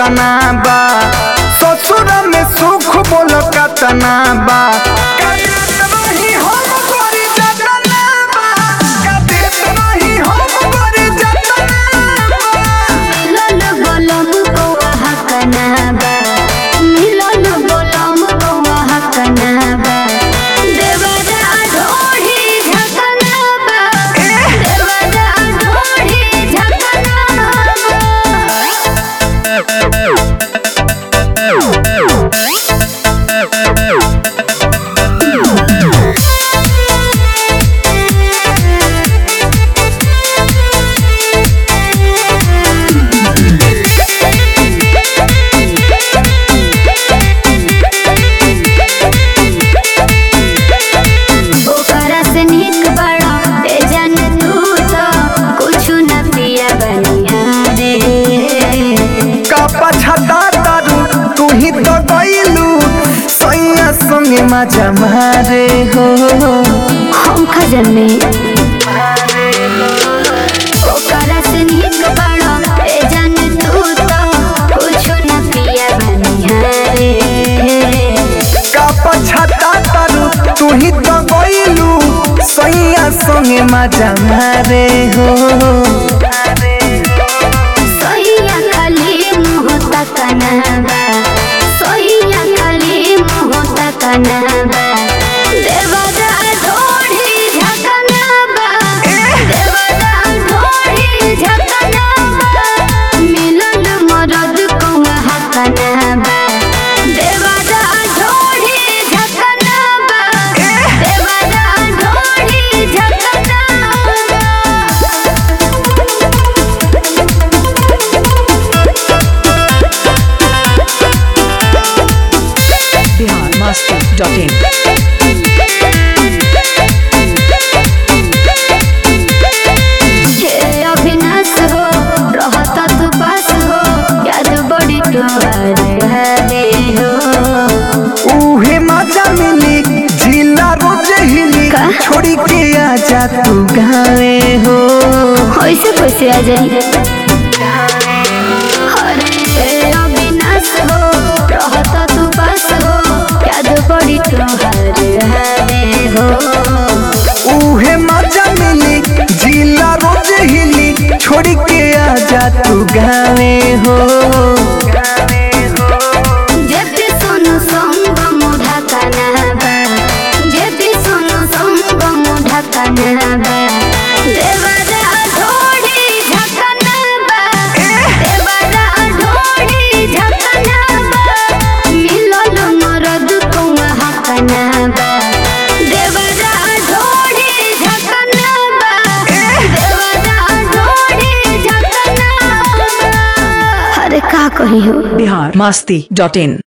कतना बा ससुर में सुख बोल कतना बा कदेत रही हम गोरी जतना बा कदेत रही हम गोरी जतना बा मिलन बोलम कौआ हकना बा मिलन बोलम कौआ हकना बा देवरा ढोढ़ी झकना बा देवरा ढोढ़ी झकना बा ओकरा से नीक बड़ा ए जन तू तो कुछ न पिया बनिया रे का पछता तारू तू ही तो गईलू सैया संगे मजा मारे हो हम खजने ओकरा से नीक बड़ा ए जन तू तो कुछ न पिया बनिया रे का पछता तारू तू ही तो गईलू सैया संगे मजा मारे हो सोहिया खाली मुँह तकना बा सोहिया खाली मुँह तकना बा देवरा ढोढ़ी झकना बा देवरा ढोढ़ी झकना बा मिलन मरद कौआ हकना बा देवरा ढोढ़ी झकना बा देवरा ढोढ़ी झकना बा biharmasti.in हे अविनाश हो रहता तू पास हो याद बड़ी तोहार हरे हो उहे मजा मिली जिला रोज हिली का? छोड़ी के आजा तू गावे हो ऐसे कैसे आ जाए अरे हे अविनाश हो रहता तू पास हो याद बड़ी तोहार हरे हो उहे मजा मिली जिला रोज हिली छोड़ी के आजा तू गावे हो जेते सोनु संग मुढ़ा कनाबा जेते सोनु संग मुढ़ा कनाबा देवरा ढोढ़ी झकनाबा देवरा ढोढ़ी झकनाबा मिलन मरद कौआ हकनाबा देवरा ढोढ़ी झकनाबा देवरा ढोढ़ी झकनाबा अरे का कही हो biharmasti.in